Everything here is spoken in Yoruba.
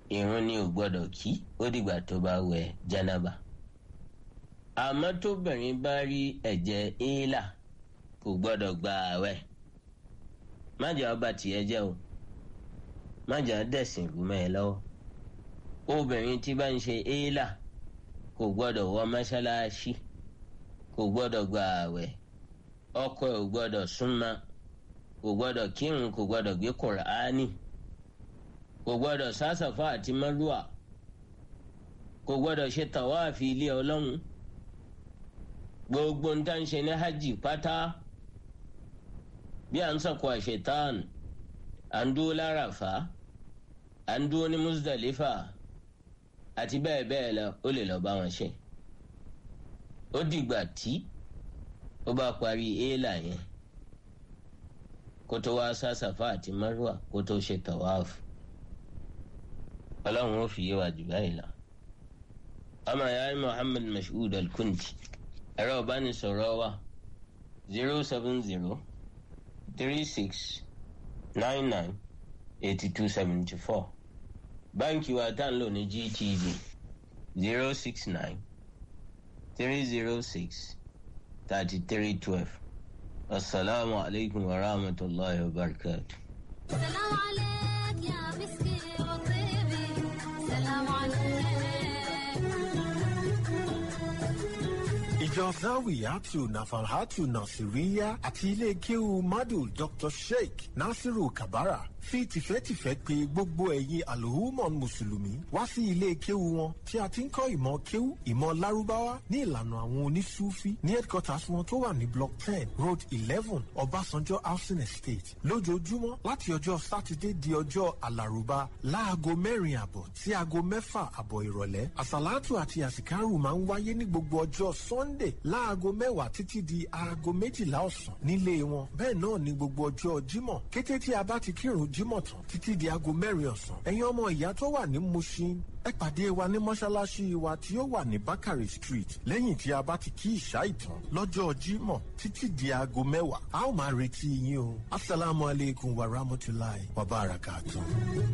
ìrun ni ò gbọ́dọ̀ kí ó dìgbà tó bá wẹ̀ jánábà àmọ́ tóbìnrin bá rí ẹ̀jẹ̀ éèlà kò gbọ́dọ̀ gba ààwẹ̀ májà ọba tìyẹ jẹ́ o májà dẹ̀sìn rú mẹ́ ẹ lọ́wọ́ obìnrin tí bá ń ṣe éèlà kò gbọ́dọ̀ wọ mọ́ṣáláṣí kò gbọ́dọ̀ gba ààwẹ̀ ọkọ ẹ̀ ò gbọ́dọ̀ súnmọ́ kò gbọ́dọ̀ kírun kò gbọ́dọ̀ gbé kùránì kò gbọ́dọ̀ sásàfà àti mọ́lúà kò gbọ́dọ̀ ṣe tàwáàfì ilé ọlọ́run gbogbo ń tán ṣe ní hajj pátá bí à ń sọ̀kò àṣetán à ń dúró láràfà à ń dúró ní Muzdalifa àti bẹ́ẹ̀ bẹ́ẹ̀ lọ ó lè lọ́ọ́ bá wọn ṣe ó dìgbà tí ó bá parí éèlà yẹn kó tó wá sásàfà àti márùwà kó tó ṣe tàwáàfù ọlọ́run ó fi yé wa jù báyìí lọ. ọmọ ìyá Muhammad Mashood Al-Kunti ẹ̀rọ ìbánisọ̀rọ̀ wa zero seven zero three six nine nine eighty two seventy four báńkì wa tá ń lò ní GTB zero six nine three zero six thirty three twelve asalaamu alaykum wa rahmatulahi wa barakatuh. سلام عليك يا مسكي وطيبي سلام عليك ìjọ zawiyatu nafalhatu nasiriya àti ilé kéwu madu dr sheikh nasiru kabara fi tìfẹ́tìfẹ́ pè gbogbo ẹ̀yin alhumon mùsùlùmí wá sí ilé kéwu wọn tí a ti ń kọ́ ìmọ̀ kéwu ìmọ̀ lárúbáwá ní ìlànà àwọn onísúfí ní headquarters wọn tó wà ní block ten road eleven ọbásanjọ́ housing estate lójoojúmọ́ láti ọjọ́ sátidé di ọjọ́ alárùbá láago mẹ́rin àbọ̀ sí aago mẹ́fà àbọ̀ ìrọ̀lẹ́ àsàlátù àti àsìkárù máa ń wáyé ní gbogbo ọjọ́ sunday láago mẹ́wàá títí di aago méjìlá ọ̀sán nílé wọn bẹ́ẹ̀ náà ní gbogbo ọjọ́ jímọ̀ kété tí a bá ti kírun jímọ̀ tán títí di aago mẹ́rin ọ̀sán ẹ̀yin ọmọ ìyá tó wà ní mushin ẹ pàdé wa ní mọ́ṣáláṣí wa tí ó wà ní bakari street lẹ́yìn tí a bá ti kí ìṣá ìtàn lọ́jọ́ jímọ̀ títí di aago mẹ́wàá a ó máa retí yín o asalaamualeykum wa rahmatulahi wa barakatuh.